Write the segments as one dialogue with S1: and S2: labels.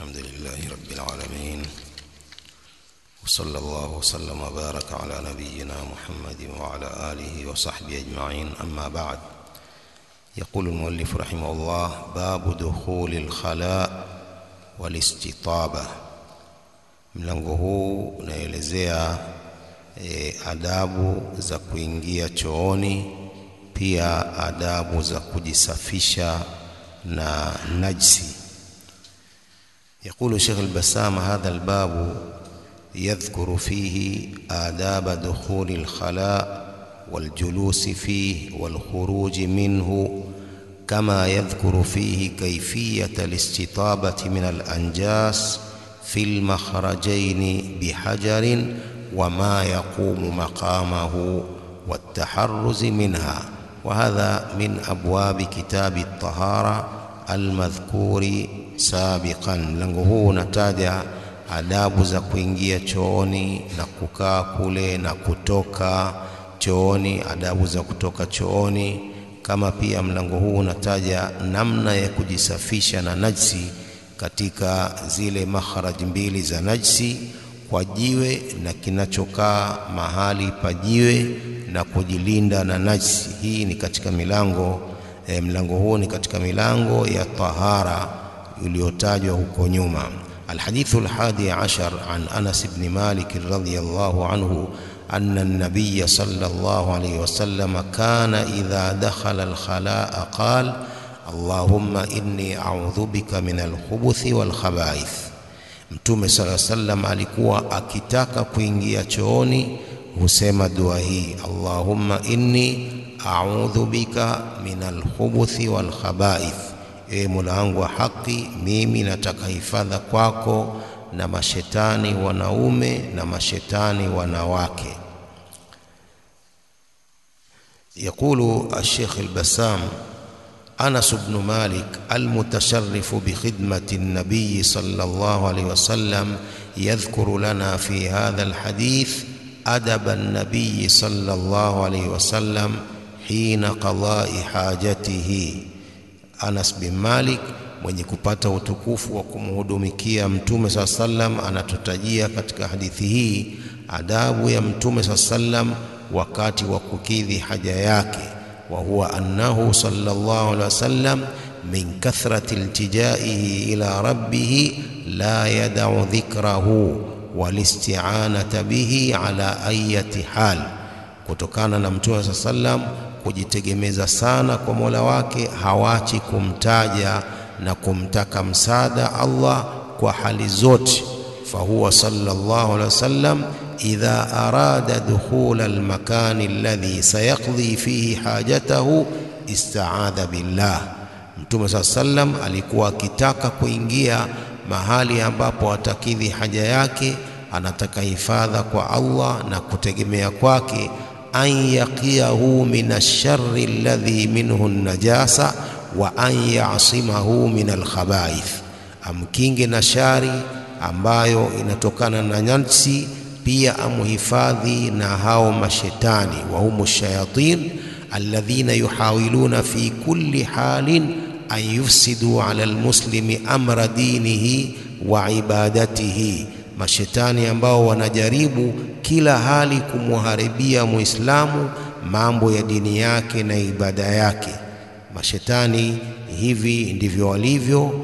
S1: الحمد لله رب العالمين وصلى الله وسلم وبارك على نبينا محمد وعلى آله وصحبه أجمعين أما بعد يقول المؤلف رحمه الله باب دخول الخلاء والاستطابة mlango huu unaelezea e, adabu za kuingia chooni pia adabu za kujisafisha na najsi يقول شيخ البسام هذا الباب يذكر فيه آداب دخول الخلاء والجلوس فيه والخروج منه كما يذكر فيه كيفية الاستطابة من الأنجاس في المخرجين بحجر وما يقوم مقامه والتحرز منها وهذا من أبواب كتاب الطهارة المذكور sabiqan. Mlango huu unataja adabu za kuingia chooni na kukaa kule na kutoka chooni, adabu za kutoka chooni, kama pia mlango huu unataja namna ya kujisafisha na najsi katika zile makharaj mbili za najsi, kwa jiwe na kinachokaa mahali pa jiwe na kujilinda na najsi. Hii ni katika milango eh, mlango huu ni katika milango ya tahara uliotajwa huko nyuma. Alhadithu alhadi ashar an Anas ibn Malik radhiyallahu anhu أن النبي صلى الله عليه وسلم كان إذا دخل الخلاء قال اللهم إني أعوذ بك من الخبث والخبائث Mtume sala sallam alikuwa akitaka kuingia chooni husema dua hii Allahumma inni a'udhu bika min alkhubuthi wal khaba'ith Ewe Mola wangu wa haki, mimi nataka hifadha kwako na mashetani wanaume na mashetani wanawake. يقول الشيخ البسام أنس بن مالك المتشرف بخدمة النبي صلى الله عليه وسلم يذكر لنا في هذا الحديث أدب النبي صلى الله عليه وسلم حين قضاء حاجته Anas bin Malik mwenye kupata utukufu wa kumhudumikia Mtume saa sallam anatutajia katika hadithi hii adabu ya Mtume saa sallam wakati wa kukidhi haja yake, wa huwa annahu sallallahu alaihi wasallam min kathrati iltijaihi ila rabbih la yadau dhikrahu walisti'anata bihi ala ayati hal, kutokana na Mtume saa sallam kujitegemeza sana kwa Mola wake, hawachi kumtaja na kumtaka msaada Allah kwa hali zote. Fahuwa sallallahu alaihi wasallam idha arada dukhula almakani alladhi sayaqdi fihi hajatahu istaadha billah. Mtume saa sallam alikuwa akitaka kuingia mahali ambapo atakidhi haja yake, anataka hifadha kwa Allah na kutegemea kwake an yaqiyahu min alsharri alladhi minhu najasa wa an yasimahu min alkhabaith, amkinge na shari ambayo inatokana na nafsi, pia amuhifadhi na hao mashetani wa humu shayatin alladhina yuhawiluna fi kulli halin an yufsidu ala almuslimi amra dinihi wa ibadatihi mashetani ambao wanajaribu kila hali kumharibia Muislamu mambo ya dini yake na ibada yake. Mashetani hivi ndivyo walivyo, uh,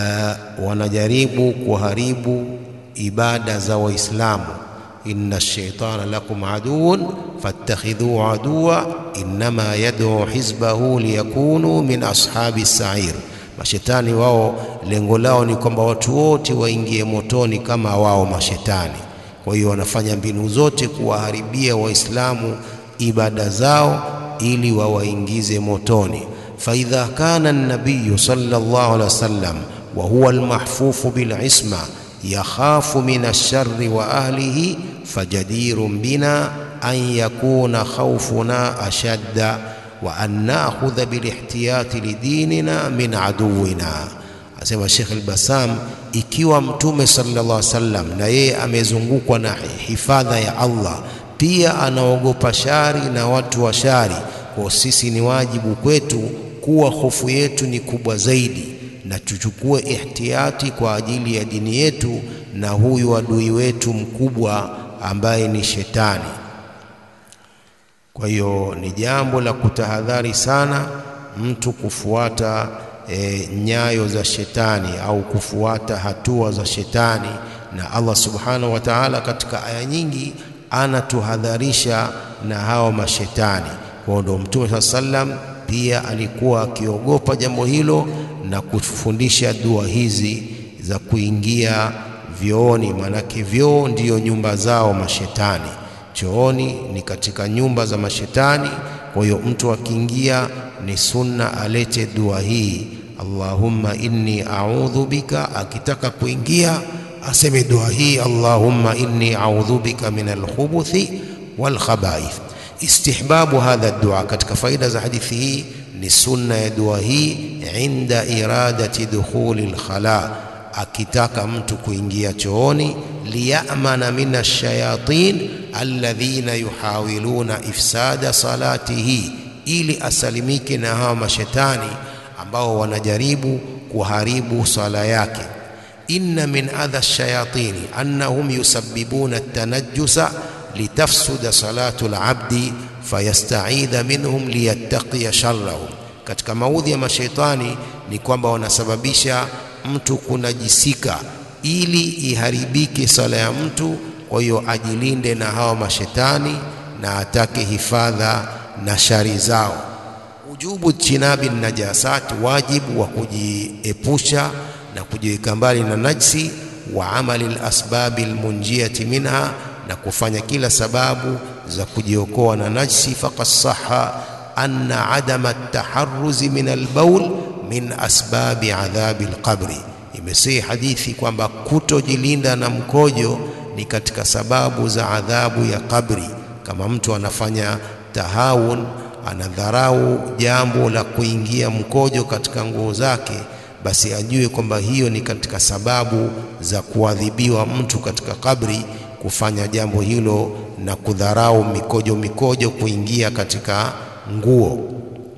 S1: wanajaribu kuharibu ibada za Waislamu. inna shaitana lakum aduun fattakhidhuhu aduwa innama yad'u hizbahu liyakunu min ashabi sair Mashetani wao lengo lao ni kwamba watu wote waingie motoni kama wao mashetani. Kwa hiyo wanafanya mbinu zote kuwaharibia Waislamu ibada zao ili wawaingize motoni. faidha kana nabiyu sallallahu alaihi wasallam wa huwa almahfufu bilisma yakhafu min alsharri wa ahlihi fajadirun bina an yakuna khawfuna ashadda wa an nakhudha bilihtiyati lidinina min aduwina. Asema Sheikh al-Bassam, ikiwa Mtume sallallahu alaihi wasallam na yeye amezungukwa na hifadha ya Allah, pia anaogopa shari na watu wa shari, kwa sisi ni wajibu kwetu kuwa hofu yetu ni kubwa zaidi na tuchukue ihtiyati kwa ajili ya dini yetu na huyu adui wetu mkubwa ambaye ni shetani. Kwa hiyo ni jambo la kutahadhari sana mtu kufuata e, nyayo za shetani au kufuata hatua za shetani, na Allah subhanahu wa ta'ala katika aya nyingi anatuhadharisha na hao mashetani. Kwa ndo Mtume saa sallam pia alikuwa akiogopa jambo hilo na kufundisha dua hizi za kuingia vyooni, maanake vyoo ndiyo nyumba zao mashetani. Chooni ni katika nyumba za mashetani. Kwa hiyo mtu akiingia ni sunna alete dua hii, Allahumma inni a'udhu bika. Akitaka kuingia aseme dua hii, Allahumma inni a'udhu bika min alkhubuthi wal khaba'ith. Istihbabu hadha dua, katika faida za hadithi hii ni sunna ya dua hii inda iradati dukhuli lkhala, akitaka mtu kuingia chooni, liyamana min alshayatin alladhina yuhawiluna ifsada salatihi, ili asalimike na hawa mashetani ambao wanajaribu kuharibu sala yake. Inna min adha lshayatini annahum yusabbibuna tanajjusa litafsuda salatu labdi fayastaidha minhum liyattaqiya sharrahum, katika maudhi ya mashaitani ni kwamba wanasababisha mtu kunajisika ili iharibike sala ya mtu. Kwa hiyo ajilinde na hawa mashetani na atake hifadha na shari zao. Ujubu jinabi najasat, wajibu wa kujiepusha na kujiweka mbali na najsi, wa amali lasbabi lmunjiyati minha na kufanya kila sababu za kujiokoa na najsi. Faqad saha anna adama taharruzi min albaul min asbabi adhabi alqabri, imesihi hadithi kwamba kutojilinda na mkojo ni katika sababu za adhabu ya kabri. Kama mtu anafanya tahawun, anadharau jambo la kuingia mkojo katika nguo zake, basi ajue kwamba hiyo ni katika sababu za kuadhibiwa mtu katika kabri kufanya jambo hilo na kudharau mikojo mikojo kuingia katika nguo.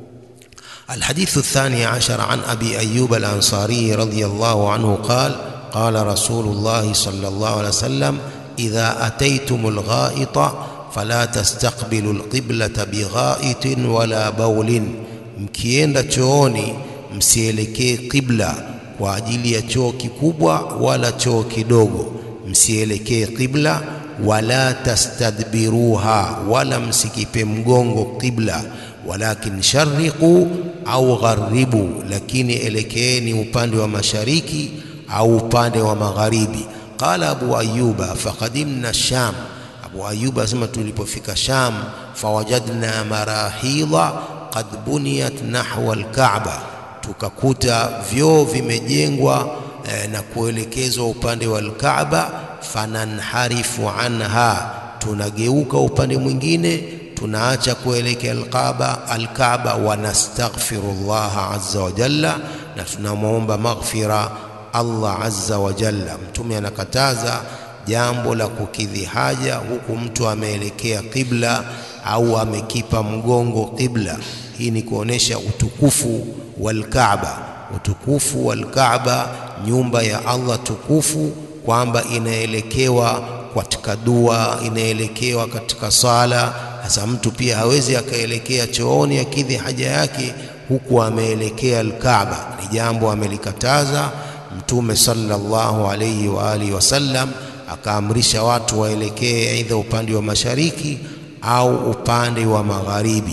S1: Alhadithu athani ashar an abi ayyub al-ansari radhiyallahu anhu qala qala rasulullah sallallahu alayhi wasallam idha ataytumul ghaita fala tastaqbilu alqiblata bighaitin wala baulin, mkienda chooni msielekee qibla kwa ajili ya choo kikubwa wala choo kidogo msielekee qibla, wala tastadbiruha, wala msikipe mgongo qibla, walakin shariqu au gharibu, lakini elekeeni upande wa mashariki au upande wa magharibi. Qala Abu Ayyuba faqadimna Sham, Abu Ayyuba asema tulipofika Sham, fawajadna marahidha qad buniyat nahwa alkaaba, tukakuta vyoo vimejengwa na kuelekezwa upande wa Alkaaba. Fananharifu anha, tunageuka upande mwingine, tunaacha kuelekea Alkaaba Alkaaba. Wanastaghfiru llaha azza wa jalla, na tunamwomba maghfira Allah azza wa jalla. Mtume anakataza jambo la kukidhi haja huku mtu ameelekea qibla au amekipa mgongo qibla. Hii ni kuonesha utukufu wa Alkaaba, utukufu wa Alkaaba nyumba ya Allah tukufu, kwamba inaelekewa katika dua, inaelekewa katika sala. Sasa mtu pia hawezi akaelekea chooni akidhi haja yake huku ameelekea Alkaaba, ni jambo amelikataza Mtume sallallahu alayhi wa alihi wasallam, akaamrisha watu waelekee aidha upande wa mashariki au upande wa magharibi.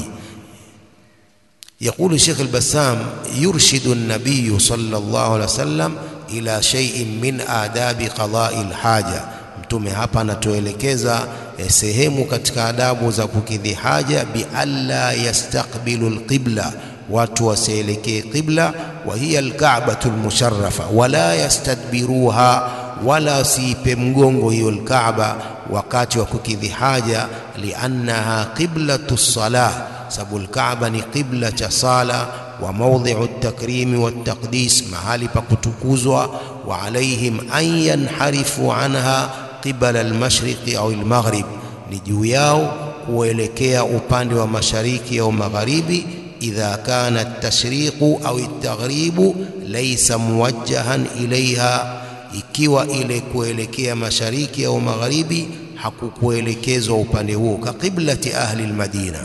S1: Yaqulu Sheikh al-Bassam yurshidu an-nabiy sallallahu alayhi wasallam ila shay'in min adabi qada'i al-haja. Mtume hapa anatuelekeza eh, sehemu katika adabu za kukidhi haja, bi alla yastaqbilu al-qibla, watu wasielekee qibla, wa hiya al-ka'batu al-musharrafa, wala yastadbiruha, wala siipe mgongo hiyo al-Kaaba wakati wa kukidhi haja, liannaha qiblatu salah sababu Alkaaba ni qibla cha sala wa maudhi'u takrimi wa taqdis, mahali pa kutukuzwa. Wa alaihim an yanharifu anha qibala almashriqi au almaghrib, ni juu yao kuelekea upande wa mashariki au magharibi. idha kana at-tashriqu au at-taghribu laysa muwajjahan ilaiha, ikiwa ile kuelekea mashariki au magharibi hakukuelekezwa upande huo, ka qiblati ahli al-Madina.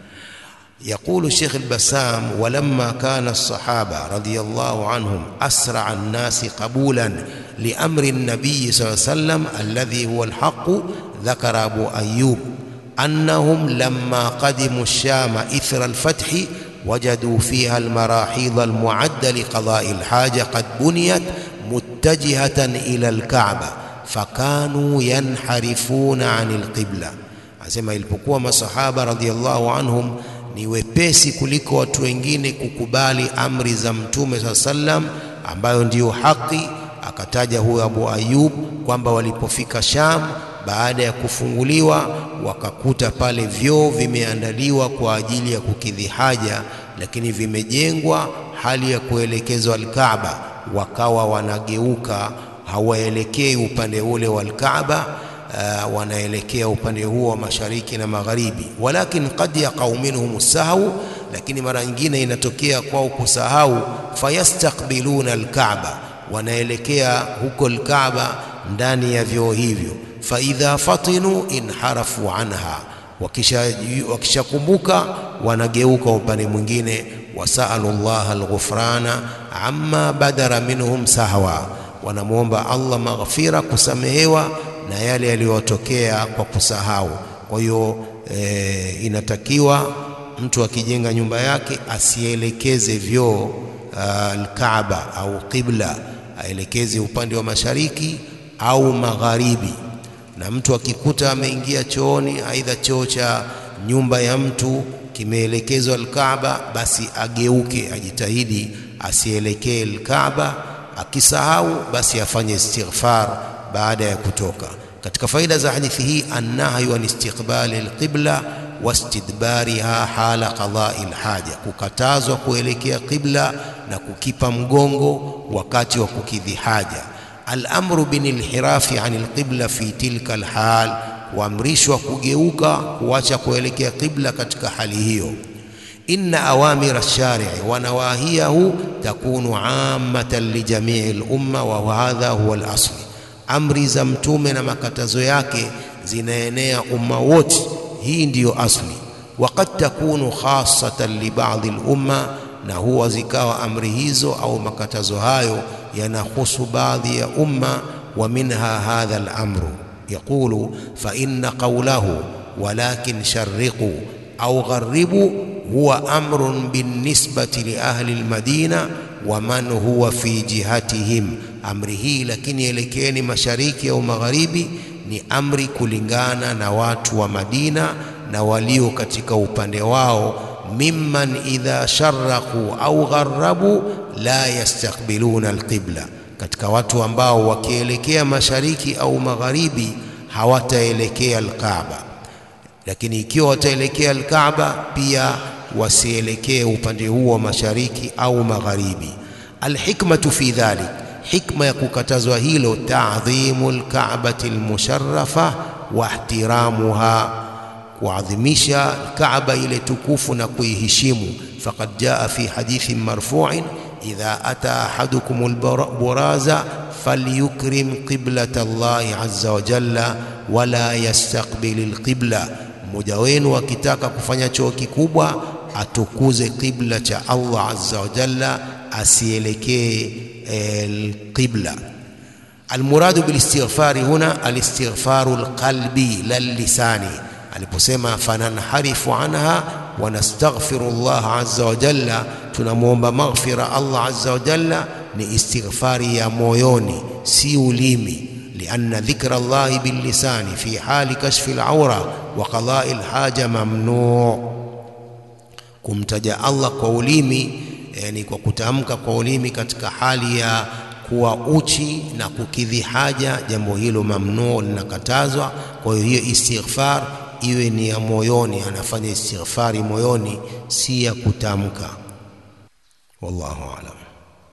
S1: يقول الشيخ البسام ولما كان الصحابة رضي الله عنهم أسرع الناس قبولا لأمر النبي صلى الله عليه وسلم الذي هو الحق ذكر أبو أيوب أنهم لما قدموا الشام إثر الفتح وجدوا فيها المراحيض المعدة لقضاء الحاجة قد بنيت متجهة إلى الكعبة فكانوا ينحرفون عن القبلة asema ilipokuwa masahaba radhiallahu anhum ni wepesi kuliko watu wengine kukubali amri za mtume saa sallam ambayo ndiyo haki akataja huyo Abu Ayub kwamba walipofika Sham baada ya kufunguliwa wakakuta pale vyoo vimeandaliwa kwa ajili ya kukidhi haja, lakini vimejengwa hali ya kuelekezwa Alkaaba, wakawa wanageuka hawaelekei upande ule wa Alkaaba. Uh, wanaelekea upande huo wa mashariki na magharibi, walakin qad yaqau minhum sahau, lakini mara nyingine inatokea kwao kusahau, fayastakbiluna alkaaba, wanaelekea huko alkaaba ndani ya vyoo hivyo, faidha fatinu inharafu anha, wakishakumbuka wakisha wanageuka upande mwingine, wasalu llaha alghufrana amma badara minhum sahwa, wanamwomba Allah maghfira, kusamehewa na yale yaliyotokea kwa kusahau. Kwa hiyo e, inatakiwa mtu akijenga nyumba yake asielekeze vyoo Alkaaba au qibla, aelekeze upande wa mashariki au magharibi. Na mtu akikuta ameingia chooni, aidha choo cha nyumba ya mtu kimeelekezwa Alkaaba, basi ageuke, ajitahidi asielekee Alkaaba. Akisahau basi afanye istighfar baada ya kutoka. Katika faida za hadithi hii, annahyu an istiqbali alqibla wastidbariha hala qadai alhaja, kukatazwa kuelekea qibla na kukipa mgongo wakati wa kukidhi haja. Alamru binilhirafi an alqibla fi tilka alhal, kuamrishwa kugeuka kuacha kuelekea qibla katika hali hiyo. Inna awamira lsharii wa nawahiyahu takunu ammatan lijamii lumma wa hadha huwa alasli amri za mtume na makatazo yake zinaenea umma wote, hii ndiyo asli. Waqad takunu khasatan li ba'dhi al-umma, na huwa zikawa amri hizo au makatazo hayo yanahusu baadhi ya umma. Wa minha hadha al-amru yaqulu fa inna qawlahu walakin sharriqu au gharribu huwa amrun binisbati li ahli al-madina wa man huwa fi jihatihim amri hii lakini elekeeni mashariki au magharibi, ni amri kulingana na watu wa Madina na walio katika upande wao. Mimman idha sharaqu au gharabu la yastaqbiluna alqibla, katika watu ambao wakielekea mashariki au magharibi hawataelekea alkaaba, lakini ikiwa wataelekea alkaaba pia wasielekee upande huo wa mashariki au magharibi. Alhikmatu fi dhalik hikma ya kukatazwa hilo, ta'dhimu lkaabati lmusharafa wa ihtiramuha, kuadhimisha Kaaba ile tukufu na kuiheshimu. Faqad jaa fi hadithin marfu'in idha ata ahadukum alburaza falyukrim qiblata Allahi azza wa jalla wala yastaqbil alqibla, mmoja wenu akitaka kufanya choo kikubwa atukuze qibla cha Allah azza wa jalla, asielekee alqibla. Almuradu bilistighfari huna alistighfaru alqalbi la lisani, aliposema fananharifu anha wa nastaghfiru Allah azza wa jalla, tunamwomba maghfira Allah azza wa jalla, ni istighfari ya moyoni, si ulimi. Lianna dhikra Allahi billisani fi hali kashfi alawra wa qadai alhaja mamnu, kumtaja Allah kwa ulimi yani kwa kutamka kwa ulimi katika hali ya kuwa uchi na kukidhi haja, jambo hilo mamnuu, linakatazwa. Kwa hiyo hiyo istighfar iwe ni ya moyoni, anafanya istighfari moyoni, si ya kutamka. Wallahu aalam.